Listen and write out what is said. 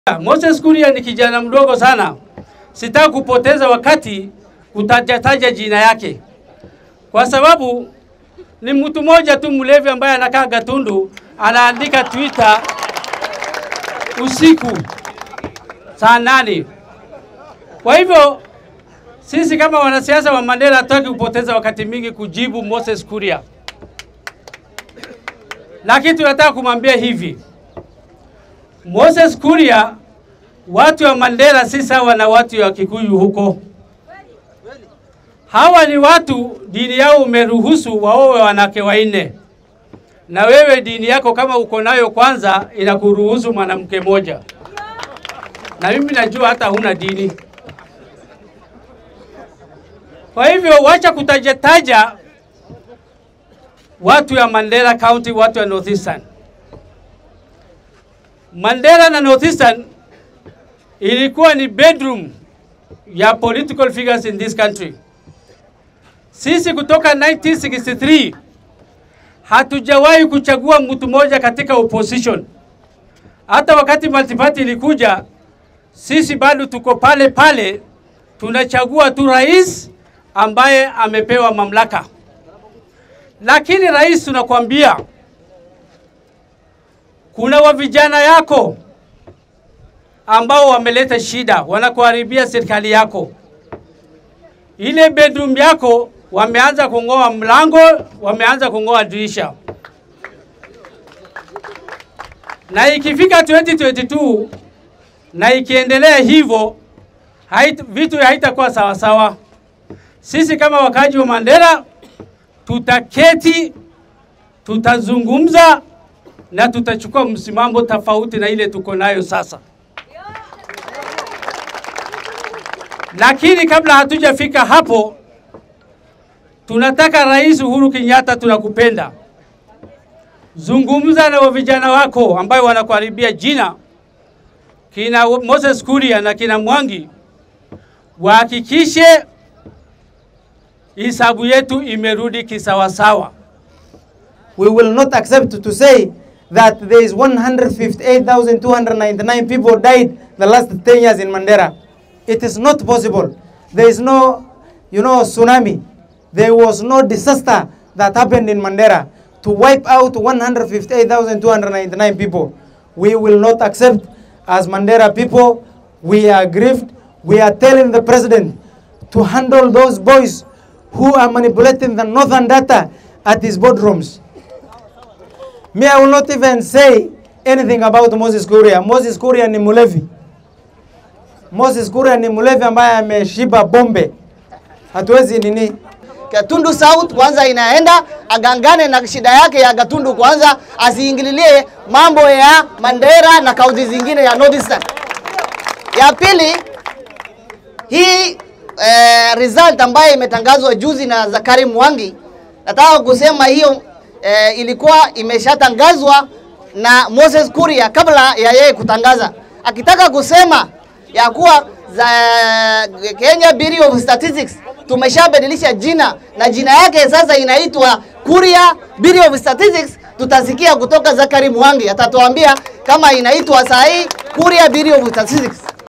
Moses Kuria ni kijana mdogo sana, sitaki kupoteza wakati kutajataja jina yake, kwa sababu ni mtu mmoja tu mlevi ambaye anakaa Gatundu, anaandika Twitter usiku saa nane. Kwa hivyo sisi kama wanasiasa wa Mandela hatutaki kupoteza wakati mingi kujibu Moses Kuria, lakini tunataka kumwambia hivi Moses Kuria, watu wa Mandela si sawa na watu wa Kikuyu huko. Hawa ni watu dini yao umeruhusu waowe wanawake wanne, na wewe dini yako kama uko nayo kwanza inakuruhusu mwanamke moja, na mimi najua hata huna dini. Kwa hivyo wacha kutajataja watu ya Mandela County, watu wa Northeastern. Mandela na Northeastern ilikuwa ni bedroom ya political figures in this country. Sisi kutoka 1963 hatujawahi kuchagua mtu mmoja katika opposition. Hata wakati multiparty ilikuja, sisi bado tuko pale pale, tunachagua tu rais ambaye amepewa mamlaka. Lakini rais, tunakwambia kuna wa vijana yako ambao wameleta shida, wanakuharibia serikali yako. Ile bedroom yako wameanza kung'oa mlango, wameanza kung'oa dirisha, na ikifika 2022 na ikiendelea hivyo hait, vitu haitakuwa sawa sawa. Sisi kama wakaji wa Mandela tutaketi, tutazungumza na tutachukua msimamo tofauti na ile tuko nayo sasa. Lakini kabla hatujafika hapo, tunataka Rais Uhuru Kenyatta, tunakupenda, zungumza na vijana wako ambayo wanakuharibia jina, kina Moses Kuria na kina Mwangi, wahakikishe hisabu yetu imerudi kisawasawa. We will not accept to say that there is 158,299 people died the last 10 years in Mandera. It is not possible. There is no, you know, tsunami. There was no disaster that happened in Mandera to wipe out 158,299 people. We will not accept as Mandera people. We are grieved. We are telling the president to handle those boys who are manipulating the northern data at his boardrooms. Me, I will not even say anything about Moses Kuria. Moses Kuria ni mulevi. Moses Kuria ni mulevi ambaye ameshiba bombe. Hatuwezi nini. Gatundu South kwanza inaenda agangane na shida yake ya Gatundu kwanza, asiingililie mambo ya Mandera na kaunti zingine ya Northeastern. Ya pili, hii eh, result ambayo imetangazwa juzi na Zakari Mwangi, nataka kusema hiyo eh, ilikuwa imeshatangazwa na Moses Kuria kabla ya yeye kutangaza, akitaka kusema ya kuwa za Kenya Bureau of Statistics tumeshabadilisha jina na jina yake sasa inaitwa Kuria Bureau of Statistics. Tutasikia kutoka Zakari Mwangi atatuambia kama inaitwa saa hii Kuria Bureau of Statistics.